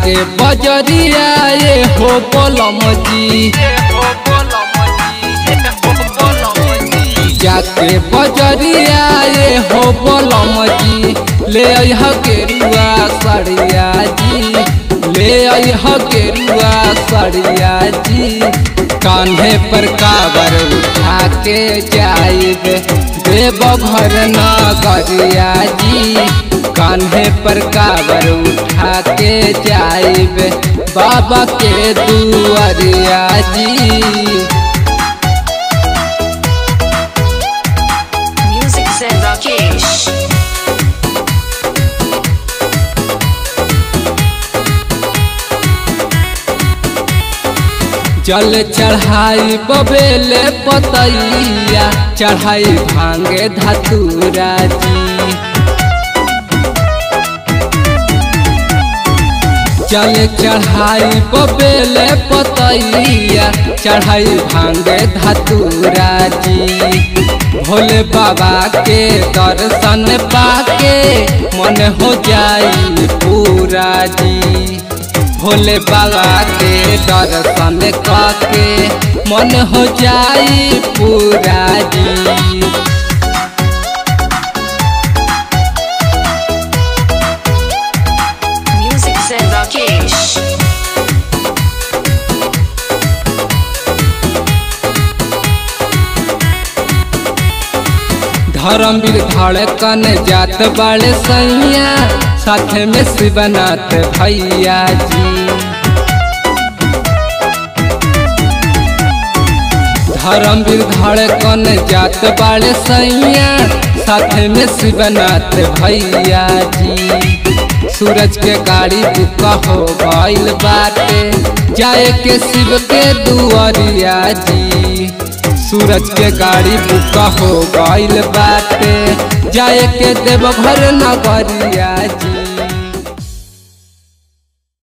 जाके बजरिया ये हो बोलम जी जाके बजरिया ये हो बोलम जी ले अह गेरुआ सड़िया जी ले अह गेरुआ सड़िया जी कान्हे पर काबर उठा के जाइब देव घर नगरिया जी कान्हे पर काबर उठा के जाइब बाबा के दुआरिया जी Music Zen Rakesh. जल चढ़ाई बबेले पतैया चढ़ाई भांगे धतूरा जी जल चढ़ाई बबेले पतैया चढ़ाई भांगे धतूरा जी भोले बाबा के दर्शन पाके मन हो जाई पूरा जी भोले बाबा के दर्शन के मन हो जाई पूरा जी Music Zen Rakesh. धर्मवीर धड़कन जात बड़े सैया साथ में शिवनाथ भैया जी धर्मवीर धड़कन जात बड़े सैया साथ में शिवनाथ भैया जी सूरज के गाड़ी बुका हो गइल बाटे जाए के शिव के दुआरिया जी सूरज के गाड़ी बुका हो गइल बाटे जाए के देवघर नगरिया जी